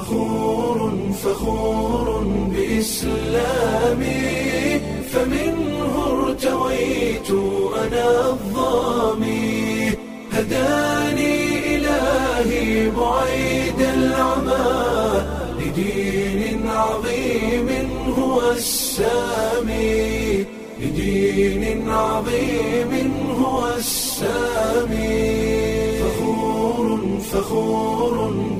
فخور فخور بإسلامي فمنه ارتويت أنا الظامي هداني إلهي بعيد العمى لدين عظيم هو السامي لدين عظيم هو السامي فخور فخور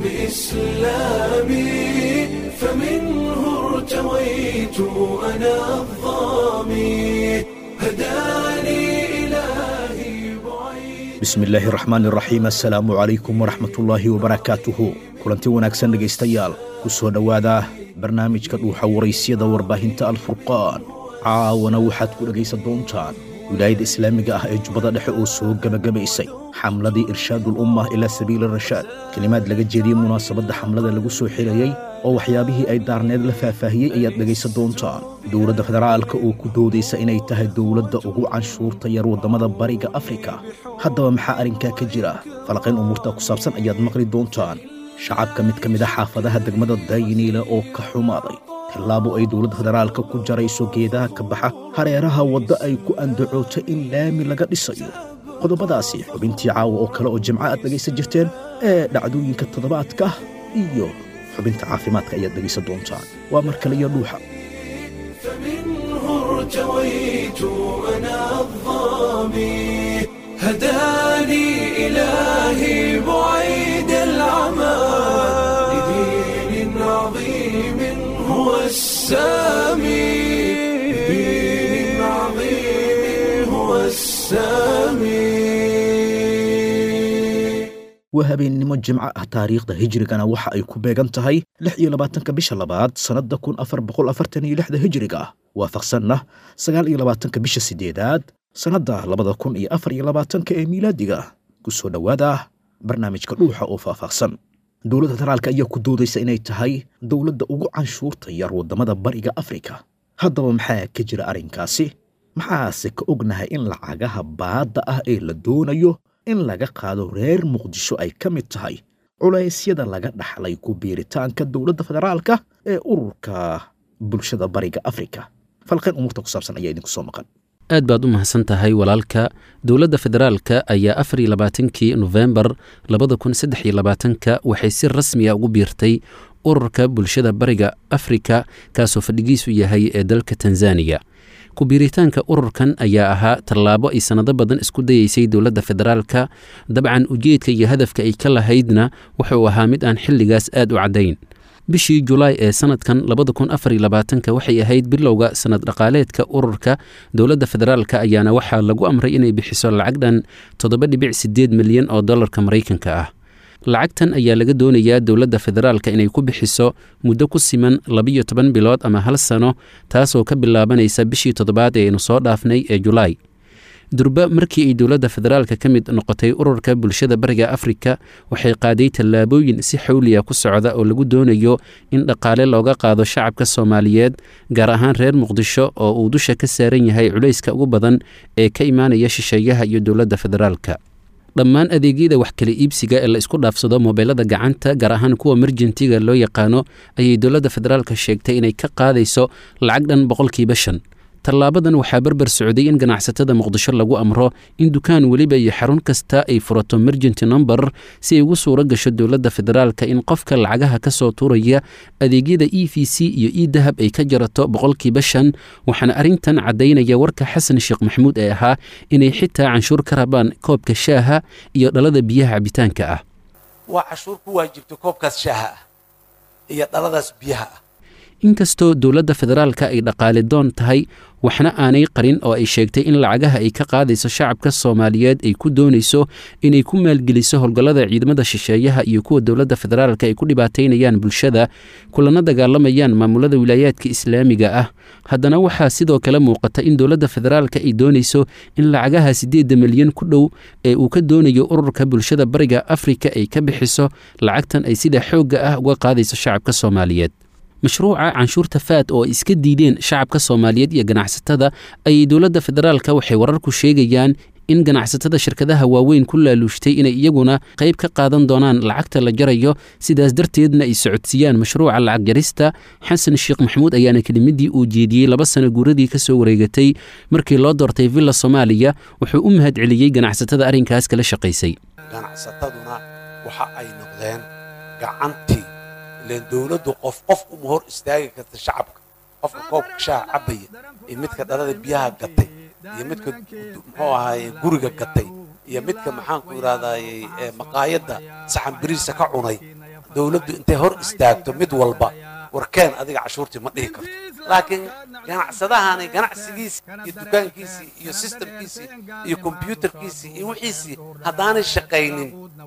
بإسلامي فمنه ارتويت أنا الظامي هداني إلهي بعيد bismi illaahi raxmaan iraxiim assalaamu calaykum waraxmatullaahi wabarakaatuhu kulanti wanaagsan dhegaystayaal ku soo dhowaada barnaamijka dhuuxa waraysyada warbaahinta alfurqaan caawana waxaad ku dhegaysan doontaan wilaayadda islaamiga ah ee jubbada dhexe oo soo gebagabaysay xamladii irshaadul ummah ilaa sabiili rashaad kelimaad laga jeediyey munaasabadda xamlada lagu soo xirayey oo waxyaabihii ay daarneed la faahfaahiyey ayaad dhegaysan doontaan dowladda federaalka oo ku doodaysa inay tahay dowladda ugu canshuurta yar waddamada bariga afrika haddaba maxaa arrinkaa ka jira falaqayn umuurta ku saabsan ayaad maqli doontaan shacabka mid ka mid a xaafadaha degmada dayniile oo ka xumaaday tallaabo ay dowladda federaalka ku jarayso geedaha ka baxa hareeraha wadda ay ku andacoota in laami laga dhisayo qodobadaasi xubintii caawa oo kale oo jimco aad dhegaysan jirteen ee dhacdooyinka toddobaadka iyo xubinta caafimaadka ayaad dhegaysan doontaan waa mar kale iyo dhuuxa فمنه ارتويت أنا الظامي هداني إلهي بعيد العمى لدين عظيم هو السامي لدين عظيم هو السامي waa habeennimo jimco ah taariikhda hijrigana waxa ay ku beegan tahay lix iyo labaatanka bisha labaad sannadda kun afar boqol afartan iyo lixda hijriga ah waafaqsanna sagaal iyo labaatanka bisha siddeedaad sannadda labada kun iyo afar iyo labaatanka ee miilaadiga ku soo dhowaada barnaamijka dhuuxa oo faahfaahsan dowladda federaalka ayaa ku doodaysa inay tahay dowladda ugu canshuurta yar waddamada bariga afrika haddaba maxaa ka jira arrinkaasi maxaase ka ognahay in lacagaha baadda ah ee la doonayo in laga qaado reer muqdisho ay ka mid tahay culaysyada laga dhaxlay ku biiritaanka dowladda federaalka ee ururka bulshada bariga afrika falqayn umuurta ku saabsan ayaa idinku soo maqan aad baad u mahadsan tahay walaalka dowladda federaalka ayaa afar iyo labaatankii nofembar labada kun saddex iyo labaatanka waxay si rasmiya ugu biirtay ururka bulshada bariga afrika kaasoo fadhigiisu yahay ee dalka tanzaniya ku-biiritaanka ururkan ayaa ahaa tallaabo ay sannado badan isku dayeysay dowladda federaalka dabcan ujeedka iyo hadafka ay ka lahaydna wuxuu ahaa mid aan xilligaas aad u caddayn bishii julaay ee sanadkan labada kun afar iyo labaatanka waxay ahayd bilowga sanad dhaqaaleedka ururka dowladda federaalka ayaana waxaa lagu amray inay bixiso lacag dhan toddoba dhibic sideed milyan oo dollarka maraykanka ah lacagtan ayaa laga doonayaa dowladda federaalka inay ku bixiso muddo ku siman labiyo toban bilood ama hal sano taasoo ka bilaabanaysa bishii toddobaad ee aynu soo dhaafnay ee julaay durba markii ay dowladda federaalka ka mid noqotay ururka bulshada bariga afrika waxay qaaday tallaabooyin si xawliya ku socda oo lagu doonayo in dhaqaale looga qaado shacabka soomaaliyeed gaar ahaan reer muqdisho oo uu dusha ka saaran yahay culayska ugu badan ee ka imaanaya shisheeyaha iyo dowladda federaalka dhammaan adeegyada wax kala iibsiga ee la isku dhaafsado mobeelada gacanta gaar ahaan kuwa merjentiga loo yaqaano ayay dowladda federaalka sheegtay inay ka qaadayso lacag dhan boqolkiiba shan tallaabadan waxaa berber socday in ganacsatada muqdisho lagu amro in dukaan weliba iyo xarun kasta ay furato mergenty nomber si ay ugu suuro gasho dowladda federaalka in qofka lacagaha ka soo tuuraya adeegyada e v c iyo e dahab ay ka jarato boqolkiiba shan waxaana arrintan caddaynaya warka xasan sheekh maxamuud ee ahaa inay xitaa canshuur ka rabaan koobka shaaha iyo dhalada biyaha cabitaanka ah waa cashuur ku waajibtay koobkaas shaaha ah iyo dhaladaas biyaha ah inkastoo dowladda federaalka ay dhaqaali doon tahay waxna aanay qarin oo ay sheegtay in lacagaha ay ka qaadayso shacabka soomaaliyeed ay ku doonayso inay ku maalgeliso howlgallada ciidamada shisheeyaha iyo kuwa dowladda federaalka ay ku dhibaataynayaan bulshada kulana dagaalamayaan maamulada wilaayaadka islaamiga ah haddana waxaa sidoo kale muuqata in dowladda federaalka ay doonayso in lacagaha siddeedda milyan ku dhow ee uu ka doonayo ururka bulshada bariga afrika ay ka bixiso lacagtan ay sida xoogga ah uga qaadayso shacabka soomaaliyeed mashruuca canshuurta faad oo ay iska diideen shacabka soomaaliyeed iyo ganacsatada ayay dowladda federaalka waxay wararku sheegayaan in ganacsatada shirkadaha waaweyn ku laaluushtay inay iyaguna qayb ka qaadan doonaan lacagta la jarayo sidaas darteedna ay socodsiiyaan mashruuca lacag jarista xasan sheekh maxamuud ayaana kelimadii uu jeediyey laba sano guuradii ka soo wareegatay markii loo doortay villa soomaaliya wuxuu u mahad celiyey ganacsatada arrinkaas kala shaqaysay ganacsataduna waxa ay noqdeen gacantii ileen dowladdu qof qof uma hor istaagi karta shacabka qofka koobka shaha cabaya iyo midka dhalada biyaha gatay iyo midka muxuu ahaaye guriga gatay iyo midka maxaanku idhahdaaye maqaayadda saxan biriisa ka cunay dowladdu intay hor istaagto mid walba warkeen adiga cashuurtii ma dhihi karto laakiin ganacsadahani ganacsigiisii iyo dukaankiisii iyo sistamkiisii iyo kombyuutarkiisii iyo wixiisii haddaanay shaqaynin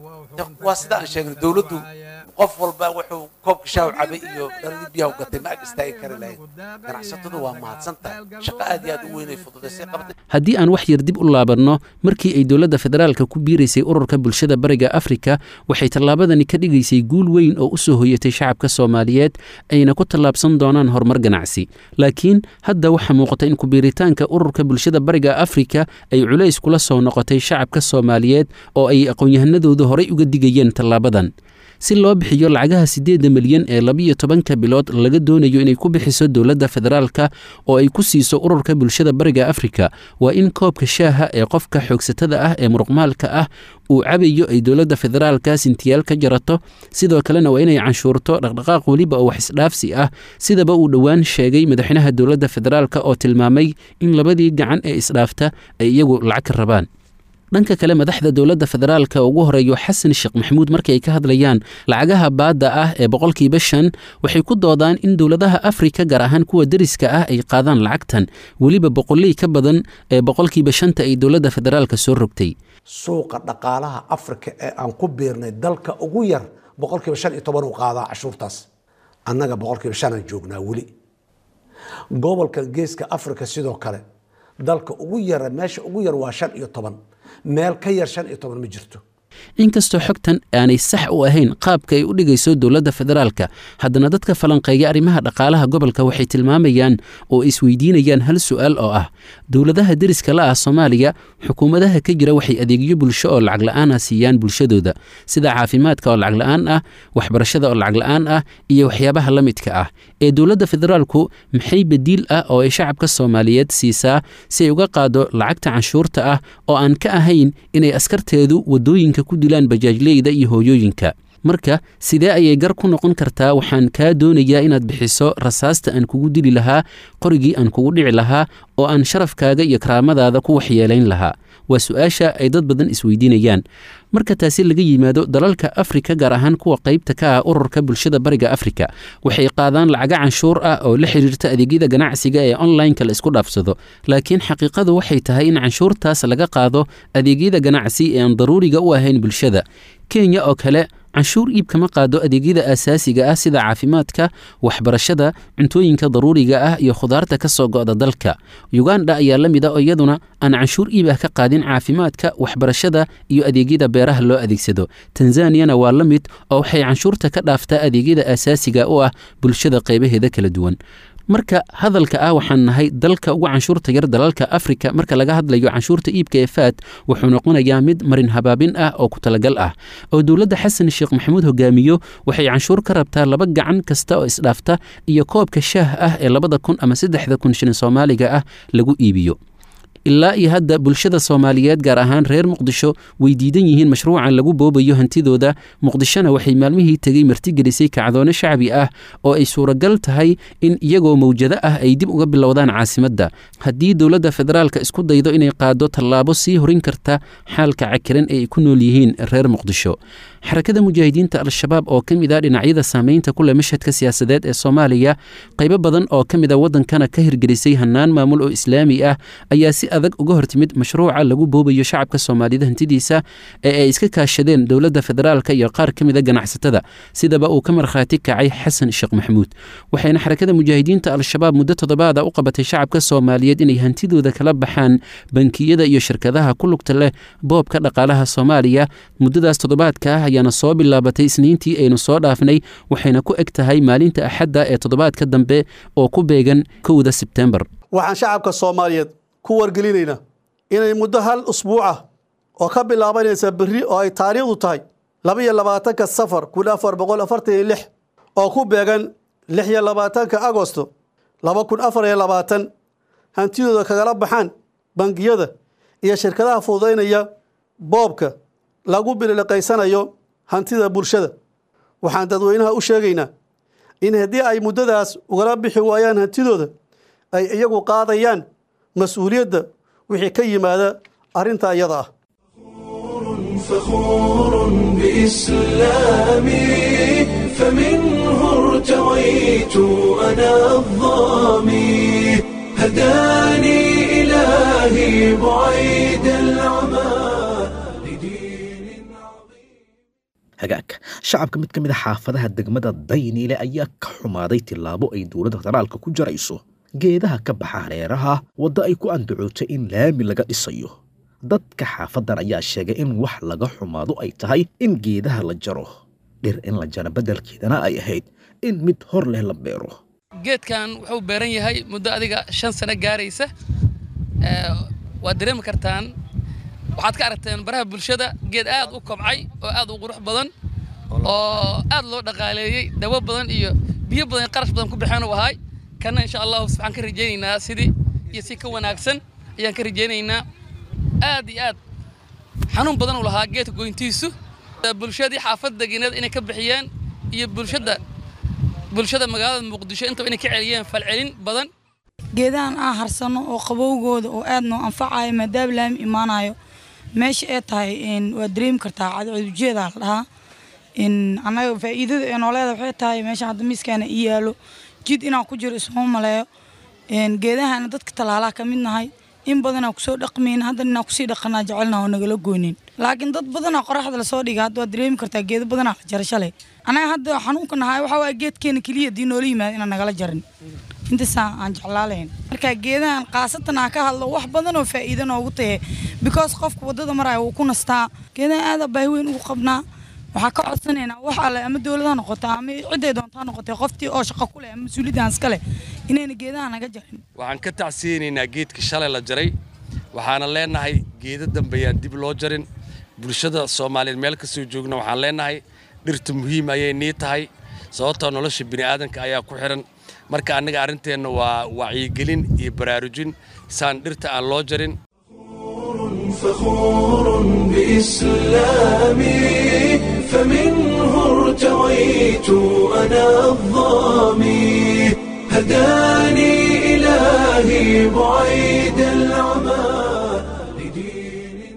waa sida aan sheegnay dowladdu qof walba wuxuu koobka shaaw cabay iyo dhaladii biyaha u gatay ma ag istaagi kari lahayn ganacsatadu waa mahadsan tahay shaqo aad iyo aad u weynay fududaysay qabatay haddii aan wax yar dib u laabanno markii ay dowladda federaalka ku biiraysay ururka bulshada bariga afrika waxay tallaabadani ka dhigaysay guul weyn oo u soo hoyatay shacabka soomaaliyeed ayna ku tallaabsan doonaan horumar ganacsi laakiin hadda waxaa muuqata in kubiiritaanka ururka bulshada bariga afrika ay culays kula soo noqotay shacabka soomaaliyeed oo ay aqoon-yahanadoodu horay uga digayeen tallaabadan si loo bixiyo lacagaha siddeedda milyan ee labiyo tobanka bilood laga doonayo inay ku bixiso dowladda federaalka oo ay ku siiso ururka bulshada bariga afrika waa in koobka shaaha ee qofka xoogsatada ah ee muruqmaalka ah uu cabayo ay dowladda federaalka sintiyaal ka jarato sidoo kalena waa inay canshuurto dhaqdhaqaaq weliba oo wax isdhaafsi ah sidaba uu dhowaan sheegay madaxweynaha dowladda federaalka oo tilmaamay in labadii gacan ee isdhaafta ay iyagu lacag ka rabaan dhanka kale madaxda dowladda federaalka ugu horeeyo xasan sheekh maxamuud markii ay ka hadlayaan lacagaha baadda ah ee boqolkiiba shan waxay ku doodaan in dowladaha afrika gaar ahaan kuwa deriska ah ay qaadaan lacagtan weliba boqoley ka badan ee boqolkiiba shanta ay dowladda federaalka soo rogtay suuqa dhaqaalaha afrika ee aan ku biirnay dalka ugu yar boqolkiiba shan iyo toban uu qaadaa cashuurtaas annaga boqolkiiba shanaan joognaa weli gobolkan geeska afrika sidoo kale dalka ugu yara meesha ugu yar waa shan iyo toban meel ka yar shan iyo toban ma jirto inkastoo xogtan aanay sax u ahayn qaabka ay u dhigayso dowladda federaalka haddana dadka falanqeeya arrimaha dhaqaalaha gobolka waxay tilmaamayaan oo isweydiinayaan hal su'aal oo ah dowladaha deriska la ah soomaaliya xukuumadaha ka jira waxay adeegyo bulsho oo lacag la'aana siiyaan bulshadooda sida caafimaadka oo lacag la'aan ah waxbarashada oo lacag la'aan ah iyo waxyaabaha la midka ah ee dowladda federaalku maxay badiil ah oo ay shacabka soomaaliyeed siisaa si ay uga qaado lacagta canshuurta ah oo aan ka ahayn inay askarteedu waddooyinka ku dilaan bajaajleyda iyo hooyooyinka marka sidee ayay gar ku noqon kartaa waxaan kaa doonayaa inaad bixiso rasaasta aan kugu dili lahaa qorigii aan kugu dhici lahaa oo aan sharafkaaga iyo karaamadaada ku waxyeelayn lahaa waa su-aasha ay dad badan isweydiinayaan marka taasi laga yimaado dalalka afrika gaar ahaan kuwa qaybta ka ah ururka bulshada bariga afrika waxay qaadaan lacaga canshuur ah oo la xiriirta adeegyada ganacsiga ee onlineka la isku dhaafsado laakiin xaqiiqadu waxay tahay in canshuurtaas laga qaado adeegyada ganacsi ee aan daruuriga u ahayn bulshada kenya oo kale canshuur iib kama qaado adeegyada aasaasiga ah sida caafimaadka waxbarashada cuntooyinka daruuriga ah iyo khudaarta ka soo go'da dalka yuganda ayaa la mid a oo iyaduna aan canshuur iib ah ka qaadin caafimaadka waxbarashada iyo adeegyada beeraha loo adeegsado tanzaniyana waa la mid oo waxay canshuurta ka dhaaftaa adeegyada aasaasiga u ah bulshada qaybaheeda kala duwan marka hadalka ah waxaan nahay dalka ugu canshuurta yar dalalka afrika marka laga hadlayo canshuurta iibka ee faad wuxuu noqonayaa mid marin habaabin ah oo ku talagal ah oo dowladda xasan sheekh maxamuud hogaamiyo waxay canshuur ka rabtaa laba gacan kasta oo isdhaafta iyo koobka shaah ah ee labada kun ama saddexda kun shilin soomaaliga ah lagu iibiyo ilaa iyo hadda bulshada soomaaliyeed gaar ahaan reer muqdisho way diidan yihiin mashruucan lagu boobayo hantidooda muqdishona waxay maalmihii tegey martigelisay kacdoone shacbi ah oo ay suuragal tahay in iyagoo mawjado ah ay dib uga bilowdaan caasimadda haddii dowladda federaalka isku daydo inay qaado tallaabo sii horin karta xaalka cakiran ee ay ku nool yihiin reer muqdisho xarakada mujaahidiinta al-shabaab oo ka mid ah dhinacyada saameynta ku leh mashhadka siyaasadeed ee soomaaliya qaybo badan oo ka mid a waddankana ka hirgelisay hannaan maamul oo islaami ah ayaa si adag uga hortimid mashruuca lagu boobayo shacabka soomaalida hantidiisa ee ay iska kaashadeen dowladda federaalka iyo qaar ka mid a ganacsatada sidaba uu ka markhaati kacay xasan sheekh maxamuud waxayna xarakada mujaahidiinta al-shabaab muddo toddobaada u qabatay shacabka soomaaliyeed inay hantidooda kala baxaan bankiyada iyo shirkadaha ku lugta leh boobka dhaqaalaha soomaaliya muddadaas toddobaadka ah ayaana soo bilaabatay isniintii aynu soo dhaafnay waxayna ku eg tahay maalinta axadda ee toddobaadka dambe oo ku beegan kowda sebtembar waxaan shacabka soomaaliyeed ku wargelinaynaa inay muddo hal usbuuca oo ka bilaabanaysa berri oo ay taariikhdu tahay laba iyo labaatanka safar kun afar boqol afartan iyo lix oo ku beegan lix iyo labaatanka agosto laba kun afar iyo labaatan hantidooda kagala baxaan bangiyada iyo shirkadaha fududaynaya boobka lagu bililiqaysanayo hantida bulshada waxaan dadweynaha u sheegaynaa in haddii ay muddadaas ugala bixi waayaan hantidooda ay iyagu qaadayaan mas-uuliyadda wixii ka yimaada arrinta iyada ah فخور بإسلامي فمنه ارتويت أنا الظامي هداني إلهي بعيد العمى لدين hagaag shacabka mid ka mid a xaafadaha degmada dayniile ayaa ka xumaaday tillaabo ay dowladda federaalka ku jarayso geedaha ka baxa hareeraha wadda ay ku andacootay in laami laga dhisayo dadka xaafadan ayaa sheegay in wax laga xumaado ay tahay in geedaha la jaro dhir in la jaro beddelkeedana ay ahayd in mid hor leh la beero geedkan wuxuu beeran yahay muddo adiga shan sano gaaraysa Ee, waad dareemi kartaan waxaad ka aragteen baraha bulshada geed aad u kobcay oo aad u qurux badan oo aad loo dhaqaaleeyey dawo badan iyo biyo badan iyo qarash badan ku baxeen uu ahay kana insha allahu waxaan ka rajaynaynaa sidii iyo si ka wanaagsan ayaan ka rajaynaynaa aad iyo aad xanuun badan uu lahaa geedka goyntiisu bulshadii xaafad degineed inay ka bixiyeen iyo bulshada bulshada magaalada muqdisho intaba inay ka celiyeen falcelin badan geedahan aan harsano oo qabowgooda oo aad noo anfacayo maadaama laami imaanayo meesha ay tahay een, waa dareemi kartaa cadceedujeedaa la dhahaa in annaga faa'iidada ee nooleeda waxay tahay meesha hadda miiskaana ii yaalo jid inaan ku jiro isuma maleeyo een, geedahana dadka tallaalaa ka mid nahay in badanaa kusoo dhaqmayn haddana inaan kusii dhaqanaa jecelna oo nagala goynin laakiin dad badanaa qoraxda lasoo dhiga hadda waa dareemi kartaa geedo badanaa la jara shalay anaga hadda xanuunka nahay waxaa waaya geedkeena keliya dii noola yimaada inaan nagala jarin intaasaan aan jeclaalayn marka geedahan khaasatan aan ka hadlo wax badan oo faa'iido noogu tahe because qofka waddada maraya wuu ku nastaa geedahan aada baahi weyn ugu qabnaa waxaa ka codsanaynaa wax alle ama dowlad ha noqoto ama cidday doonta ha noqotee qoftii oo shaqo ku leh ama mas-uuliyaddan iska leh inayna geedaha naga jarin waxaan ka tacsiyeynaynaa geedka shalay la jaray waxaana leenahay geedo dambe ayaan dib loo jarin bulshada soomaaliyeed meel kastoo joogna waxaan leenahay dhirta muhiim ayay nii tahay sababtoo nolosha bini'aadanka ayaa ku xihan marka annaga arrinteenna waa wacyigelin iyo baraarujin saan dhirta aan loo jarin فخور بإسلامي فمنه ارتويت أنا الظامي هداني إلهي بعيد العمى لدين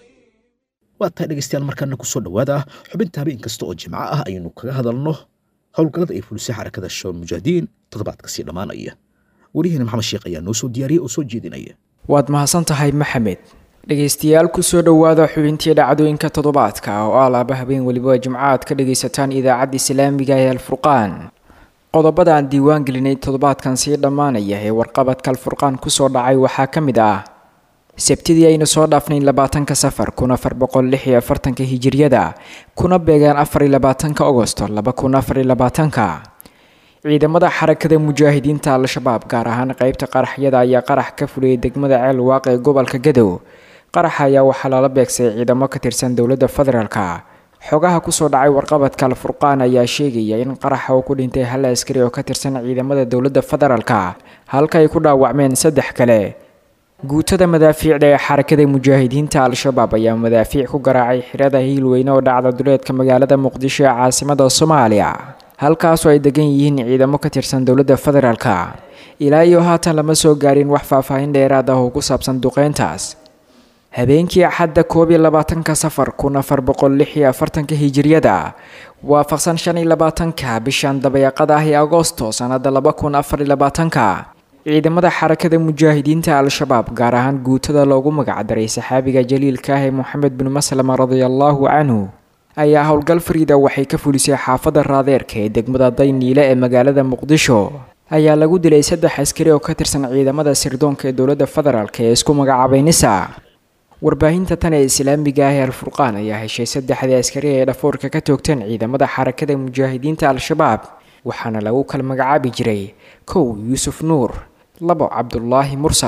waa tahay dhegaystayaal markaana kusoo dhowaada xubinta habeen kasta oo jimco ah ayaynu kaga hadalno howlgallada ay fulisay xarakada shabaab mujaahidiin toddobaadka sii dhammaanaya wariyaheena maxamed sheekh ayaa noo soo diyaariyey oo soo jeedinaya waad mahadsan tahay maxamed dhegaystayaal kusoo dhowaada xubintii dhacdooyinka toddobaadka oo ah laaba habeen weliba jimco aad ka dhagaysataan idaacadda islaamiga ee alfurqaan qodobada aan diiwaan gelinay toddobaadkan sii dhammaanaya ee warqabadka alfurqaan kusoo dhacay waxaa ka mid ah sabtidii aynu soo dhaafnayn labaatanka safar kun afar boqol lix iyo afartanka hijiriyada kuna beegaan afar iyo labaatanka ogosto laba kun afar iyo labaatanka ciidamada xarakada mujaahidiinta al-shabaab gaar ahaan qeybta qaraxyada ayaa qarax ka fuliyay degmada ceel waaq ee gobolka gadow qaraxa ayaa waxaa lala beegsay ciidamo ka tirsan dowladda federaalka xogaha kusoo dhacay warqabadka alfurqaan ayaa sheegaya in qaraxa uu ku dhintay hal askari oo ka tirsan ciidamada dowladda federaalka halka ay ku dhaawacmeen saddex kale guutada madaafiicda ee xarakada mujaahidiinta al-shabaab ayaa madaafiic ku garaacay xirada hiilweyne oo dhacda duleedka magaalada muqdisho ee caasimada soomaaliya halkaasoo ay degan yihiin ciidamo ka tirsan dowladda federaalka ilaa iyo haatan lama soo gaarin wax faahfaahin dheeraad ah oo ku saabsan duqeyntaas habeenkii axadda koob iyo labaatanka safar kun afar boqol lix iyo afartanka hijiriyada waafaqsan shan iyo labaatanka bishan dabayaaqada ah ee agoosto sanada laba kun afar iyo labaatanka ciidamada xarakada mujaahidiinta al-shabaab gaar ahaan guutada loogu magacdaray saxaabiga jaliilka ah ee moxamed bin maslama radiallahu canhu ayaa howlgal fariida waxay ka fulisay xaafada raadeerka ee degmada dayniile ee magaalada muqdisho ayaa lagu dilay saddex askari oo ka tirsan ciidamada sirdoonka ee dowladda federaalk ee isku magacaabay nisa warbaahinta tan ee islaamiga ah ee alfurqaan ayaa heshay saddexdii askari ee dhafoorka ka toogteen ciidamada xarakada mujaahidiinta al-shabaab waxaana lagu kala magacaabi jiray kow yuusuf nuur labo cabdulaahi mursal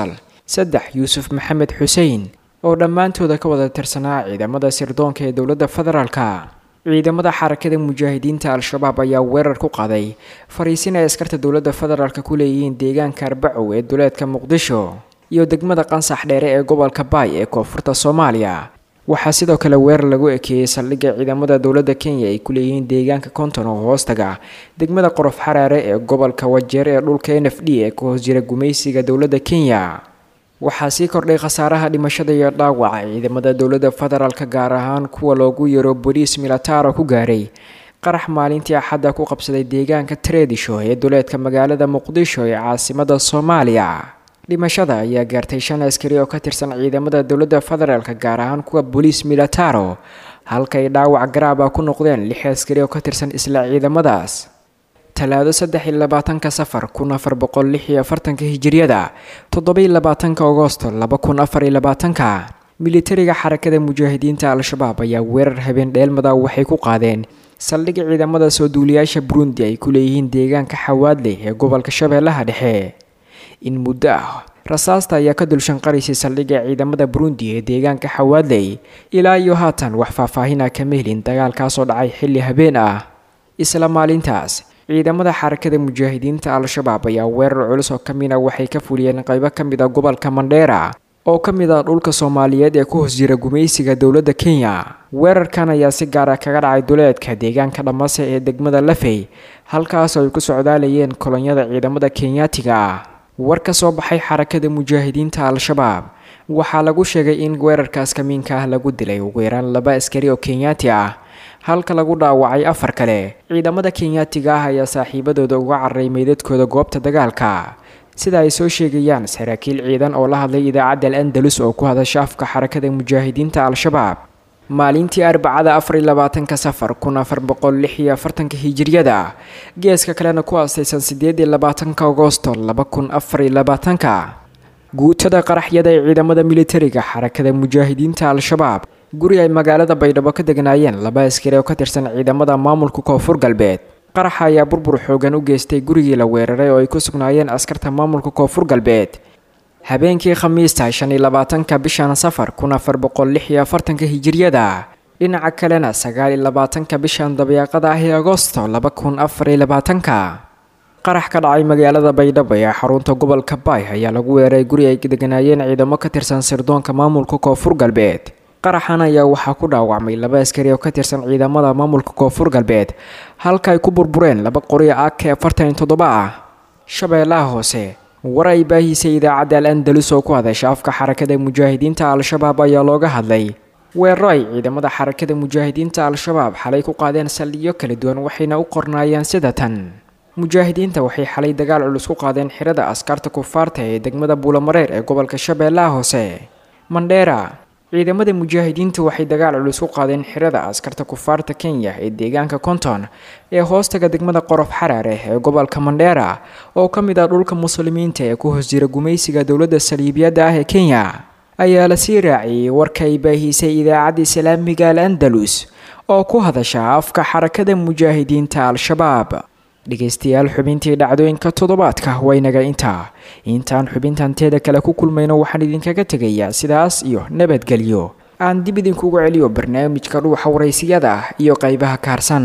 saddex yuusuf maxamed xuseen oo dhammaantooda ka wada tirsanaa ciidamada sirdoonka ee dowladda federaalka ciidamada xarakada mujaahidiinta al-shabaab ayaa weerar ku qaaday fariisin ay askarta dowladda federaalka ku leeyihiin deegaanka arbacow ee duleedka muqdisho iyo degmada qansax dheere ee gobolka baay ee koonfurta soomaaliya waxaa sidoo kale weerar lagu ekeeyey saldhigga ciidamada dowladda kenya ay ku leeyihiin deegaanka konton oo hoostaga degmada qorof xaraare ee gobolka wajeer ee dhulka n f d ee ka hoos jira gumaysiga dowladda kenya waxaa sii kordhay khasaaraha dhimashada iyo dhaawaca ciidamada dowladda federaalka gaar ahaan kuwa loogu yaro boliis milataro ku gaaray qarax maalintii axadda ku qabsaday deegaanka treedisho ee duleedka magaalada muqdisho ee caasimada soomaaliya dhimashada ayaa gaartay shan askari oo ka tirsan ciidamada dowladda federaalka gaar ahaan kuwa boliis milataro halkay dhaawac garaaba ku noqdeen lix askari oo ka tirsan isla ciidamadaas talaado saddex iyo labaatanka safar kun afar boqol lix iyo afartanka hijiriyada toddoba iyo labaatanka agosto laba kun afar iyo labaatanka militariga xarakada mujaahidiinta al-shabaab ayaa weerar habeen dheelmada waxay ku qaadeen saldhigga ciidamada soo duuliyaasha burundi ay ku leeyihiin deegaanka xawaadley ee gobolka shabeellaha dhexe in muddo ah rasaasta ayaa ka dulshanqaraysay saldhigga ciidamada burundi ee deegaanka xawaadley ilaa iyo haatan wax faahfaahina kama helin dagaalkaasoo dhacay xilli habeen ah isla maalintaas ciidamada xarakada mujaahidiinta al-shabaab ayaa weerar culus oo ka mid a waxay ka fuliyeen qaybo ka mid a gobolka mandheera oo ka mid ah dhulka soomaaliyeed ee ku hoos jira gumaysiga dowladda kenya weerarkan ayaa si gaara kaga dhacay duleedka deegaanka dhamase ee degmada lafey halkaasoo ay ku socdaalayeen kolonyada ciidamada kenyaatiga ah war ka soo baxay xarakada mujaahidiinta al-shabaab waxaa lagu sheegay in weerarkaas kamiinka ah lagu dilay ugu yaraan laba askari oo kenyaati ah halka lagu dhaawacay afar kale ciidamada kenyaatiga ah ayaa saaxiibadooda uga cararay meydadkooda goobta dagaalka sida ay soo sheegayaan saraakiil ciidan oo la hadlay idaacadda al andalus oo ku hadasha afka xarakada mujaahidiinta al-shabaab maalintii arbacada afar iyo labaatanka safar kun afar boqol lix iyo afartanka hijiriyada geeska kalena ku aastaysan sideed iyo labaatanka agosto laba kun afar iyo labaatanka guutada qaraxyada ee ciidamada militariga xarakada mujaahidiinta al-shabaab guri ay magaalada baydhabo ka degnaayeen laba askari oo ka tirsan ciidamada maamulka koonfur galbeed qaraxa ayaa burbur xoogan u geystay gurigii la weeraray oo ay ku sugnaayeen askarta maamulka koonfur galbeed habeenkii khamiista shan iyo labaatanka bishan safar kun afar boqol lix iyo afartanka hijiriyada dhinaca kalena sagaal iyo labaatanka bishan dabeeqada ah ee agosto laba kun afar iyo labaatanka qarax ka dhacay magaalada baydhabo ee xarunta gobolka baay ayaa lagu weeray guri ay deganaayeen ciidamo ka tirsan sirdoonka maamulka koonfur galbeed qaraxan ayaa waxaa ku dhaawacmay laba askari oo ka tirsan ciidamada maamulka koonfur galbeed halka ay ku burbureen laba qori ak afartan iyo toddoba ah shabeellaha hoose war ay baahisay idaacadda al andalus oo ku hadasha afka xarakada mujaahidiinta al-shabaab ayaa looga hadlay weeraro ay ciidamada xarakada mujaahidiinta al-shabaab xalay ku qaadeen saldhigyo kala duwan waxayna u qornaayeen sida tan mujaahidiinta waxay xalay dagaal culus ku qaadeen xirada askarta kufaarta ee degmada buulamareer ee gobolka shabeellaha hoose mandheera ciidamada mujaahidiinta waxay dagaal culus ku qaadeen xirada askarta kufaarta kenya ee deegaanka konton ee hoostaga degmada qorof xaraare ee gobolka mandheera oo ka mid ah dhulka muslimiinta ee ku hoos jira gumaysiga dowladda saliibiyadda ah ee kenya ayaa la sii raaciyey warka ay baahisay idaacadda islaamiga al andalus oo ku hadasha afka xarakada mujaahidiinta al-shabaab dhegaystayaal xubintii dhacdooyinka toddobaadka waynaga intaa intaan xubintanteeda kale ku kulmayno waxaan idinkaga tegayaa sidaas iyo nabadgelyo aan dib idinkugu celiyo barnaamijka dhuuxa waraysiyada iyo qaybaha kaarsan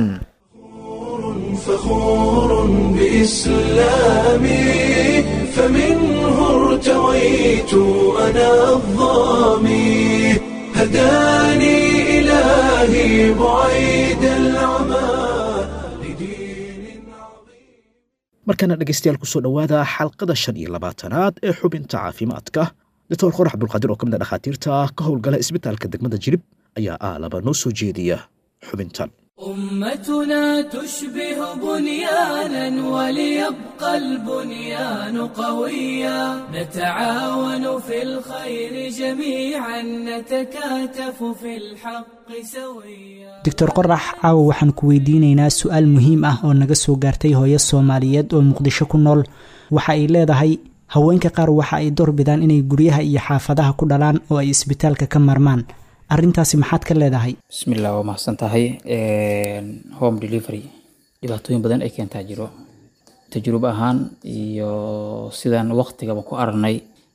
فخور بإسلامي فمنه ارتويت أنا الظامي هداني إلهي بعيد العمى markana dhegaystayaal kusoo dhowaada xalqada shan iyo labaatanaad ee xubinta caafimaadka doctor qorax abdulqaadir oo ka mid a dhakhaatiirta ka howlgala isbitaalka degmada jirib ayaa aalaba noo soo jeediya xubintan أمتنا تشبه بنيانا وليبقى البنيان قويا نتعاون في الخير جميعا نتكاتف في الحق سويا doctor qorax caawa waxaan ku weydiinaynaa su-aal muhiim ah oo naga soo gaartay hooyo soomaaliyeed oo muqdisho ku nool waxa ay leedahay haweenka qaar waxa ay doorbidaan inay guryaha iyo xaafadaha ku dhalaan oo ay isbitaalka ka marmaan arrintaasi maxaad ka leedahay bismillah waa mahadsan tahay home delivery dhibaatooyin badan ay keentaa jiro tajrubo ahaan iyo sidaan waqtigaba ku aragnay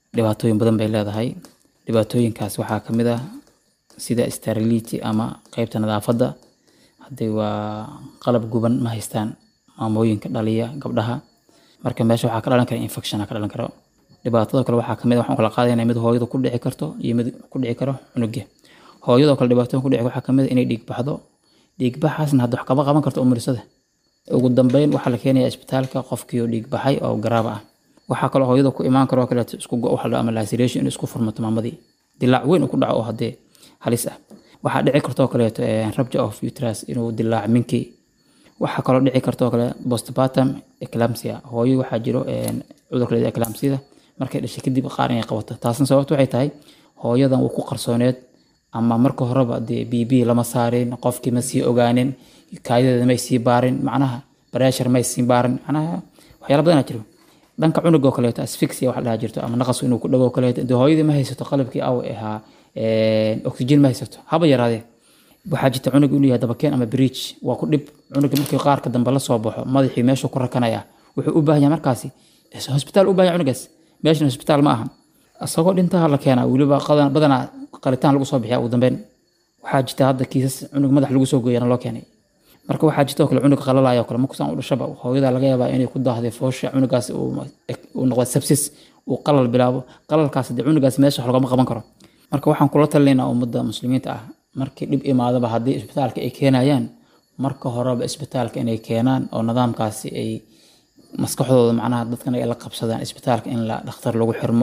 dhibaatooyin badan bay leedahay dhibaatooyinkaas waxaa ka mid ah sida sterility ama qeybta nadaafadda haddii waa qalab guban ma haystaan maamooyinka dhaliya gabdhaha marka meesha waxaa ka dhalan kara infection ka dhalan karo dhibaatada kale waxaa kamid ah waxaan kala qaadayna mid hooyada ku dhici karto iyo mid ku dhici karo cunuga hooyadoo kale dhibaatooyin ku dhici waxaa kamid ah inay dhiig baxdo dhiig baxaasna hadda wax kama qaban karto umurisada ugu dambeyn waxaa la keenaya isbitaalka qofkii oo dhiig baxay oo garaaba ah waxaa kaloo hooyada ku imaan karo kaleeto isku go waxa la ama laceration in isku furmato maamadii dilaac weyn uu ku dhaco oo haddee halis ah waxaa dhici kartoo kaleeto rupture of uterus inuu dilaac minkii waxaa kaloo dhici kartoo kale postpartum eclampsia hooyo waxaa jiro cudurka leeda eclampsida markay dhashay kadib qaar inay qabato taasna sababta waxay tahay hooyadan wuu ku qarsooneed ama marka horeba dee b b lama saarin qofkii ma sii ogaanin kaayadeeda may sii baarin macnaha breshar may sii baarin macnaha waxyaala badanaa jiro dhanka cunuga oo kaleeto asfixia waxa dhaha jirto ama naqas inuu ku dhago oo kaleeto dee hooyadii ma haysato qalabkii aw ahaa oxygen ma haysato haba yaraadee waxaa jirta cunug inuu yahay dabakeen ama bridge waa ku dhib cunuga markii qaarka dambe la soo baxo madaxii meeshuu ku rakanaya wuxuu u baahan yahay markaasi hosbitaal u baahan yahay cunugaas meeshan hosbitaal ma aha isagoo dhintaha la keenaa weliba badanaa qalitaan lagu soo bixiya ugu dambeyn waxaa jirta hadda kiisas cunug madax lagu soo gooyana loo keenay marka waxaa jirta oo kale cunug qalalaya oo kale markusaan u dhashaba hooyada laga yaabaa inay ku daahday foosha cunugaas uu noqdo sepsis uu qalal bilaabo qalalkaas dee cunugaas meesha wax lagama qaban karo marka waxaan kula talinaynaa ummadda muslimiinta ah markii dhib imaadaba haddii isbitaalka ay keenayaan marka horeba isbitaalka inay keenaan oo nidaamkaasi ay maskaxdooda macnaha dadkan ay la qabsadaan isbitaalka in la dhakhtar lagu xirmo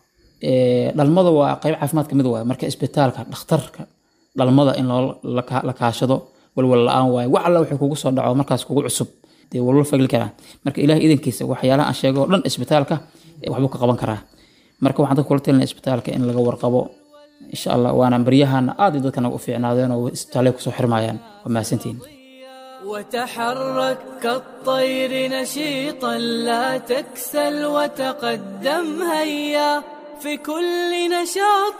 dhalmada waa qayb caafimaad ka mid waay marka isbitaalka dhakhtarka dhalmada in la kaashado walwal la-aan waaye wax alla wuxuu kugu soo dhaco markaas kugu cusub dee walwal fagli karaa marka ilaah idankiisa waxyaalaha aan sheego oo dhan isbitaalka waxbuu ka qaban karaa marka waxaan dadka kula talinaya isbitaalka in laga warqabo insha allah waana baryahana aad iyo dadkana u fiicnaadeen oo isbitaalay kusoo xirmayaan waa mahadsantihin وتحرك كالطير نشيطا لا تكسل وتقدم هيا في كل نشاط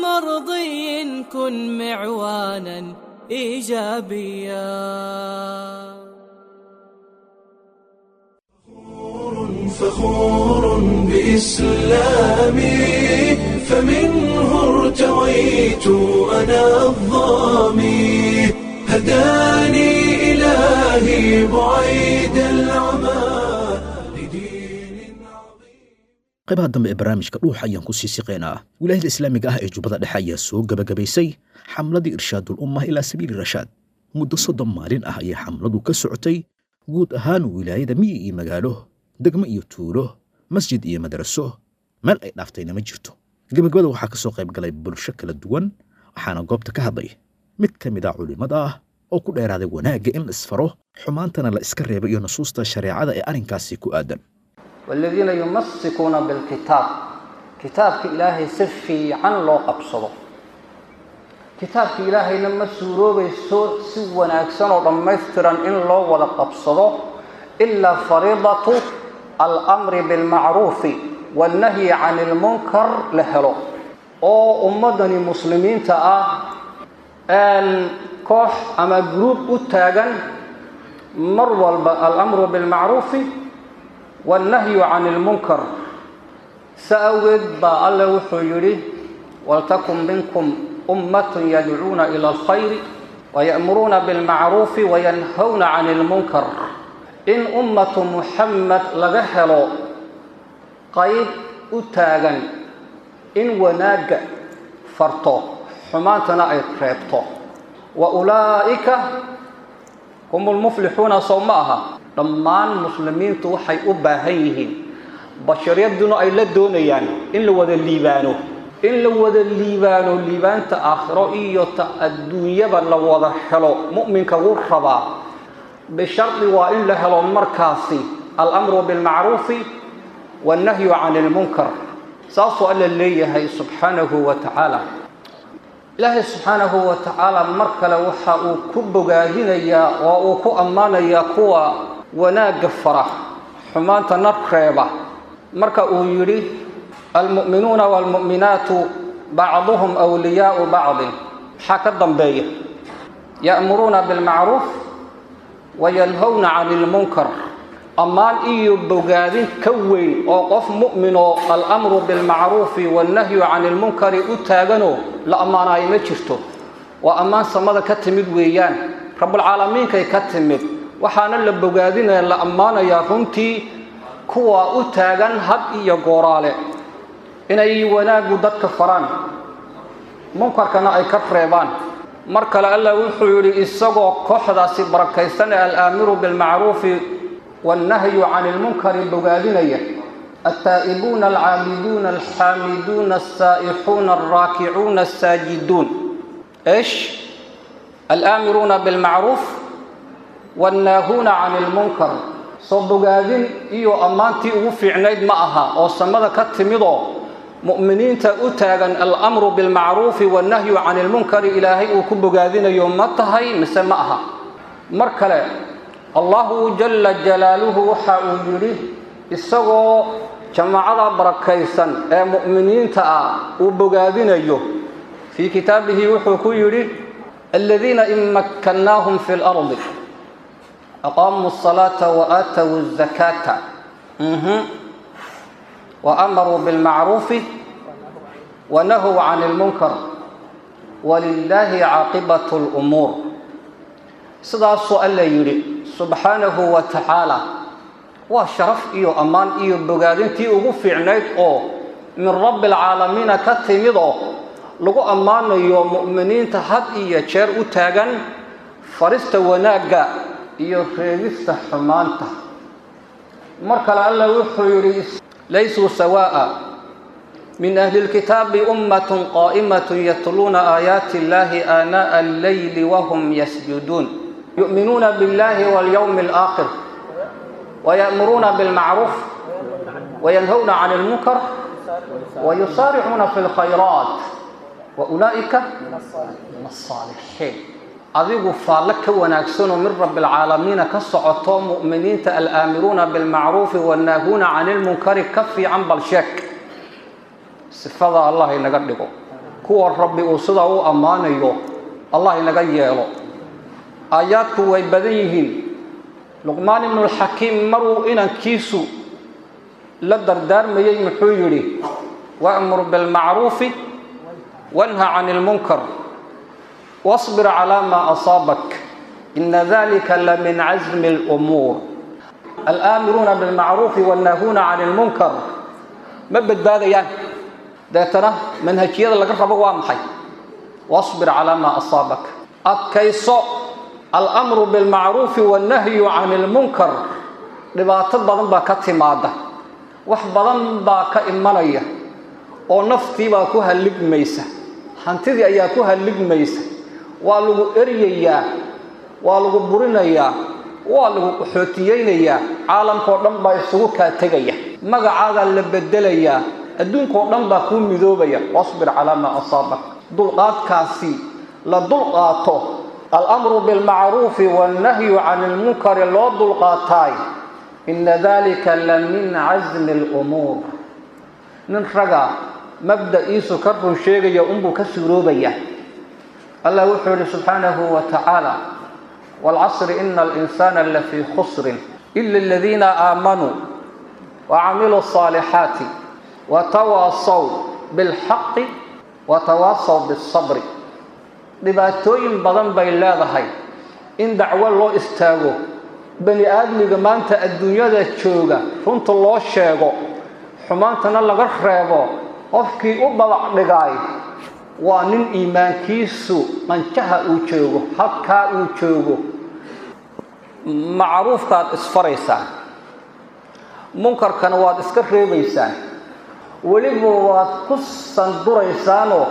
مرضي كن معوانا ايجابيا فخور بإسلامي فمنه ارتويت أنا الظامي هداني إلهي بعيد العمى qaybaha dambe ee barnaamijka dhuuxa ayaan ku sii siqeynaa wilaayada islaamiga ah ee jubbada dhexe ayaa soo gebagabaysay xamladii irshaadul ummah ilaa sabiili rashaad muddo soddon maalin ah ayay xamladu ka socotay guud ahaan wilaayada miyi iyo magaalo degmo iyo tuulo masjid iyo madraso meel ay dhaaftayna ma jirto gebagabada waxaa ka soo qayb galay bulsho kala duwan waxaana goobta ka hadlay mid ka mid ah culimmada ah oo ku dheeraaday wanaagga in la isfaro xumaantana la iska reebo iyo nusuusta shareecada ee arrinkaasi ku aadan والذين يمسكون بالكتاب كتابك إلهي سفي عن لو قبصده كتابك إلهي لما سوروبي سو سوى أكسن ورميسترا إن لو ولا قبصده إلا فريضة الأمر بالمعروف والنهي عن المنكر لهلو أو أمدني مسلمين تأه أن كوح أما جروب أتاغن مر الأمر بالمعروف والنهي عن المنكر سأود با الله وحيري ولتكن منكم أمة يدعون إلى الخير ويأمرون بالمعروف وينهون عن المنكر إن أمة محمد لغهلو قيد أتاغن إن وناق فرطو حماتنا أي كريبتو وأولئك هم المفلحون صوماها dhammaan muslimiintu waxay u baahan yihiin bashariyaduna ay la doonayaan in la wada liibaano in la wada liibaano liibaanta aakhiro iyo ta adduunyaba la wada helo mu'minka wuu rabaa bishardi waa in la helo markaasi alamru bilmacruufi wannahyu can ilmunkar saasuu alla leeyahay subxaanahu wa tacaala ilaahay subxaanahu wa tacaala mar kale waxa uu ku bogaadinayaa oo uu ku ammaanayaa kuwa wanaagga fara xumaanta nar reeba marka uu yidhi almu'minuuna waalmu'minaatu bacduhum wliyaau bacdin maxaa ka dambeeya ya'muruuna bilmacruuf wayanhowna cani ilmunkar ammaan iyo bogaadin ka weyn oo qof mu'minoo alamru bilmacruufi wannahyu cani ilmunkari u taaganoo la ammaanaayo ma jirto waa ammaan samada ka timid weeyaan rabbulcaalamiinkay ka timid waxaana la bogaadinaya la ammaanayaa runtii kuwa u taagan had iyo gooraale inay wanaaggu dadka faraan munkarkana ay ka reebaan mar kale allah wuxuu yidhi isagoo kooxdaasi barakaysan ee alaamiru bilmacruufi wannahyu cani ilmunkari bogaadinaya altaa'ibuuna alcaabiduuna alxaamiduuna alsaa'ixuuna alraakicuuna alsaajiduun ايش الآمرون بالمعروف والناهون عن المنكر soo bogaadin iyo ammaantii ugu fiicnayd ma aha oo samada ka timidoo mu'miniinta u taagan alamru bilmacruufi wannahyu cani ilmunkari ilaahay uu ku bogaadinayo ma tahay mise ma aha mar kale allahu jalla jalaaluhu waxa uu yidhi isagoo jamaacada barakaysan ee mu'miniinta ah uu bogaadinayo في كتابه وحكو يري الذين إن مكناهم في الأرض أقاموا الصلاة وآتوا الزكاة مه. وأمروا بالمعروف ونهوا عن المنكر ولله عاقبة الأمور سدا سؤال يري سبحانه وتعالى وشرف إيو أمان إيو بقادين تي أغفي عنيد أو من رب العالمين كتمضو lagu ammaanayo mu'miniinta had iyo jeer u taagan farista wanaagga iyo reegista xumaanta mar kale allah wuxuu yidhi laysuu sawaa'a min ahli lkitaabi ummatun qaa'imatun yatluuna aayaati illahi aanaa'a alleyli wahum yasjuduun yu'minuuna biاllahi walyawmi alaakhir ويأمرون بالمعروف وينهون عن المنكر ويسارعون في الخيرات وأولئك من الصالحين adigu faalle ka wanaagsanoo min rabbi alcaalamiina ka socoto mu'miniinta al'aamiruuna bilmacruufi wannaahuuna cani lmunkari ka fiican bal sheeg sifada allah inaga dhigo kuwa rabbi uu sidaa u ammaanayo allah inaga yeelo aayaadku way badan yihiin luqmaan ibnulxakiim maruu inankiisu la dardaarmayey muxuu yidhi wa'mur bilmacruufi wanha cani lmunkar واصبر على ما أصابك إن ذلك لمن عزم الأمور الآمرون بالمعروف والناهون عن المنكر ما بدباديان داتنا منهجية لك ربا وامحي واصبر على ما أصابك أكيسو الأمر بالمعروف والنهي عن المنكر dhibaato badan baa ka timaada wax badan baa ka imanaya oo naftii baa ku halligmaysa hantidii ayaa ku halligmaysa waa lagu eryayaa waa lagu burinayaa waa lagu qaxootiyeynayaa caalamkao dhan baa isugu kaa tegaya magacaadaa la bedelayaa adduunkao dhan baa kuu midoobaya wasbir calaa maa asaabak dulqaadkaasi la dulqaato alamru bilmacruufi wannahyu cani lmunkari loo dulqaataay ina dalika la min casmi lumuur nin raga mabda'iisu ka run sheegaya unbuu ka suuroobaya allah wuxuu yihi subxaanahu wa tacaala waalcasri ina alinsaana lafii khusrin ila aladiina aamanuu wacamiluu الصaalixaati watawaasaw biاlxaqi watawaasaw biالsabri dhibaatooyin badan bay leedahay in dacwo loo istaago bani aadmiga maanta adduunyada jooga runta loo sheego xumaantana laga reebo qofkii u babac dhigaay waa nin iimaankiisu manjaha uu joogo halkaa uu joogo macruufkaad isfaraysaan munkarkana waad iska reebaysaan weliba waad ku sanduraysaanoo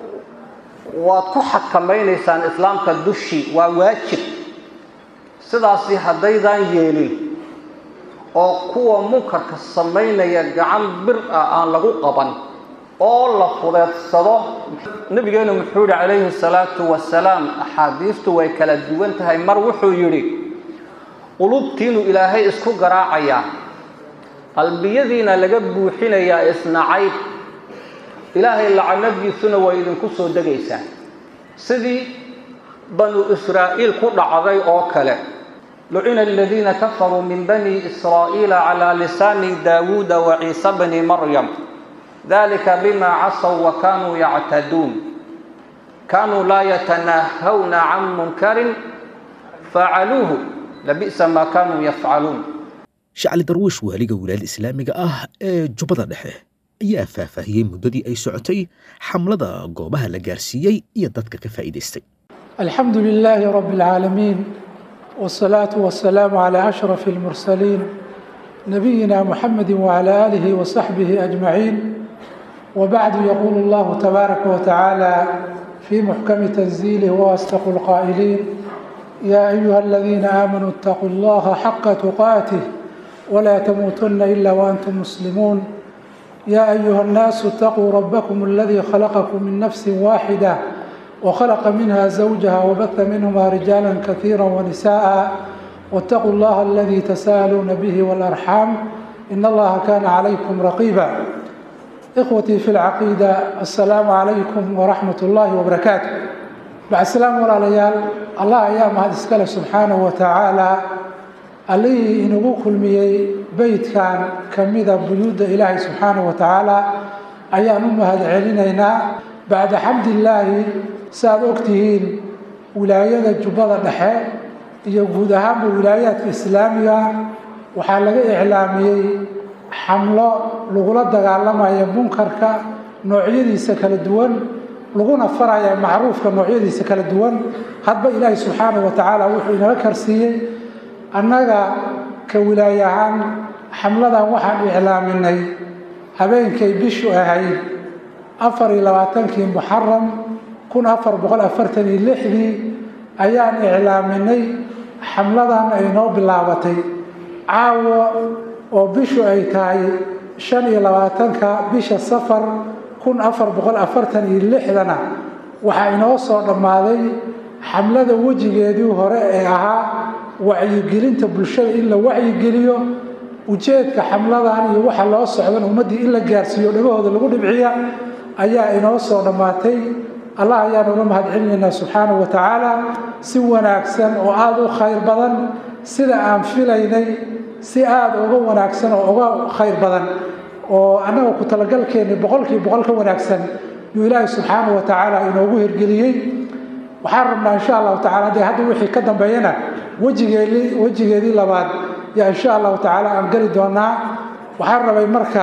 waad ku xakamaynaysaan islaamka dushii waa waajib sidaasi haddaydaan yeelin oo kuwa munkarka samaynaya gacan bir ah aan lagu qaban oo la fudeedsado nabigeenu muxuu yihi calayhi salaatu wasalaam axaadiistu way kala duwan tahay mar wuxuu yidhi qulubtiinu ilaahay isku garaacayaa qalbiyadiina laga buuxinayaa isnacayb ilaahay lacanadiisuna way idinku soo degaysaa sidii banu israa'iil ku dhacday oo kale lucina aladiina kafaruu min bani israa'iila calaa lisaani daawuuda wa ciise bni maryam dalika bima casaw wa kanuu yactaduun kanuu laa yatanahawna can munkarin facaluuhu labi'sa maa kanuu yafcaluun shacli darwiish waaliga wilaayada islaamiga ah ee jubbada dhexe ayaa faahfaahiyey muddadii ay socotay xamlada goobaha la gaarsiiyey iyo dadka ka faa'iidaystay alxamdu lilaahi rabi اlcaalamiin wالsalaatu wasalaamu calaa ashraf اlmursaliin nabiyina muxamedi wcala aalihi wasaxbihi ajmaciin wabacdu yaquulu allahu tabaaraka watacaala fii muxkami tanziilih waasdaqu lqaa'iliin yaa ayuha aladiina aamanuu اtaquu allaha xaqa tuqaatih ولا تموتن إلا وأنتم مسلمون يا أيها الناس اتقوا ربكم الذي خلقكم من نفس واحدة وخلق منها زوجها وبث منهما رجالا كثيرا ونساء واتقوا الله الذي تساءلون به والأرحام إن الله كان عليكم رقيبا إخوتي في العقيدة السلام عليكم ورحمة الله وبركاته بعد السلام ولا ليال الله أيام هذا سبحانه وتعالى allihii inagu kulmiyey beydkan ka mida buyuudda ilaahay subxaana wa tacaala ayaan u mahad celinaynaa bacda xamdillaahi saaad ogtihiin wilaayada jubbada dhexe iyo guud ahaanba wilaayaadka islaamiga waxaa laga iclaamiyey xamlo lagula dagaalamaya munkarka noocyadiisa kala duwan laguna faraya macruufka noocyadiisa kala duwan hadba ilaahay subxaana wa tacaala wuxuu inaga karsiiyey annaga ka wilaaye ahaan xamladan waxaan iclaaminay habeenkay bishu ahayd afar iyo labaatankii muxaram kun afar boqol afartan iyo lixdii ayaan iclaaminay xamladan ay noo bilaabatay caawa oo bishu ay tahay shan iyo labaatanka bisha safar kun afar boqol afartan iyo lixdana waxaa inoo soo dhammaaday xamlada wejigeedii hore ee ahaa wacyigelinta bulshada in la wacyigeliyo ujeedka xamladan iyo waxa loo socdan ummaddii in la gaarsiiyo dhagahooda lagu dhibciya ayaa inoo soo dhammaatay allah ayaan uga mahad celinaynaa subxaanahu wa tacaala si wanaagsan oo aada u khayr badan sida aan filaynay si aada uga wanaagsan oo uga khayr badan oo annaga ku talagalkeenni boqolkii boqol ka wanaagsan yuu ilaahay subxaanahu wa tacaala inoogu hirgeliyey waxaan rabnaa insha allahu tacala dee hadda wixii ka dambeeyana wejigeedii wejigeedii labaad yaa insha allahu tacaala aan geli doonaa waxaan rabay marka